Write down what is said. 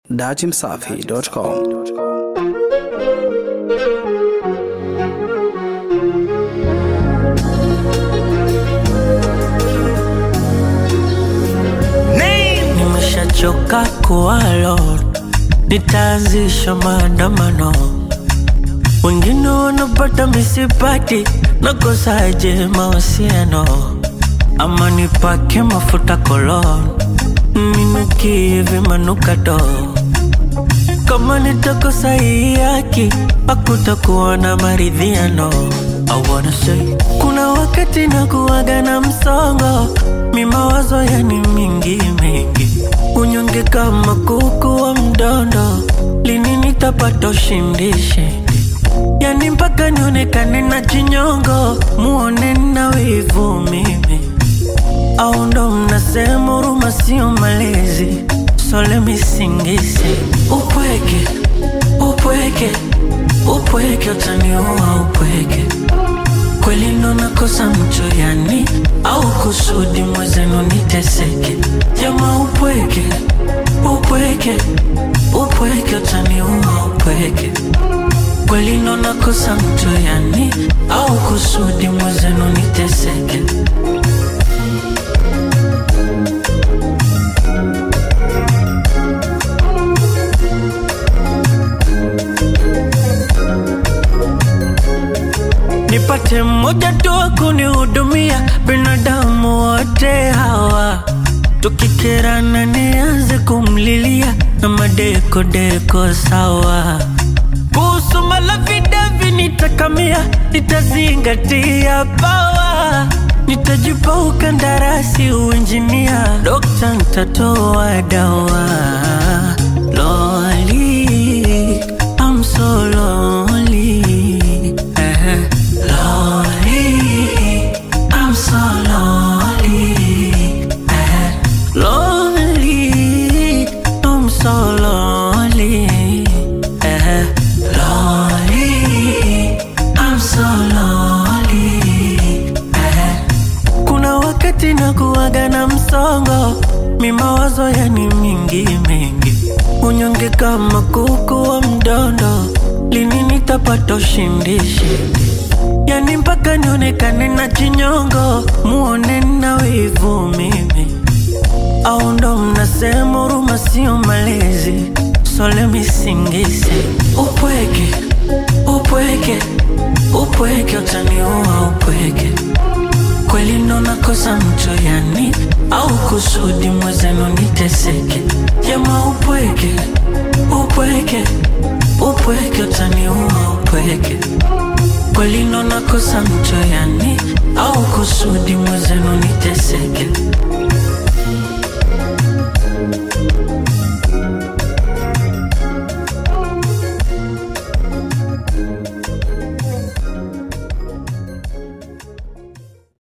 datimsafi.com. Nimeshachoka kuwalo, nitaanzisha maandamano. Wengine wanapata misipati, nakosaje mahusiano? Ama nipake mafuta kolon, ninukie vimanukato. Kama nitakosa hii haki, hakutakuwa na maridhiano. I wanna say, kuna wakati nakuwaga na msongo, mi mawazo yani mingi mingi, unyonge kama kuku wa mdondo, lini nitapata ushindi shindi? Yani mpaka nionekane na chinyongo, muone na wivu mimi, au ndo mnasema huruma sio malezi? So let me sing this upweke upweke upweke utaniua upweke kweli ndo nakosa mcho yani au kusudi mwezenu niteseke jama upweke upweke upweke utaniua upweke kweli ndo nakosa mcho yani au kusudi mwezenu niteseke nipate mmoja tu wa kunihudumia, binadamu wote hawa tukikerana, nianze kumlilia na madekodeko sawa. Kuhusu malavidavi nitakamia, nitazingatia pawa, nitajipa ukandarasi uinjinia, dokta ntatoa dawa. Loli, I'm so lonely. Eh, Lonely, I'm so lonely. Eh, Lonely, I'm so lonely. Eh, Lonely, I'm so lonely. Eh, kuna wakati nakuwaga na msongo, mi mawazo yani mingi mingi, unyonge kama kuku wa mdondo, lini nitapata ushindi shindi? Yani mpaka nionekane na chinyongo, muone na wivu mimi, au ndo mnasema huruma sio malezi? So let me sing this upweke upweke upweke utaniua upweke kweli ndo nakosa mcho yani au kusudi mwezenu niteseke jama upweke upweke upweke utaniua upweke kweli ndo nakosa mcho yani au kusudi mwezenu niteseke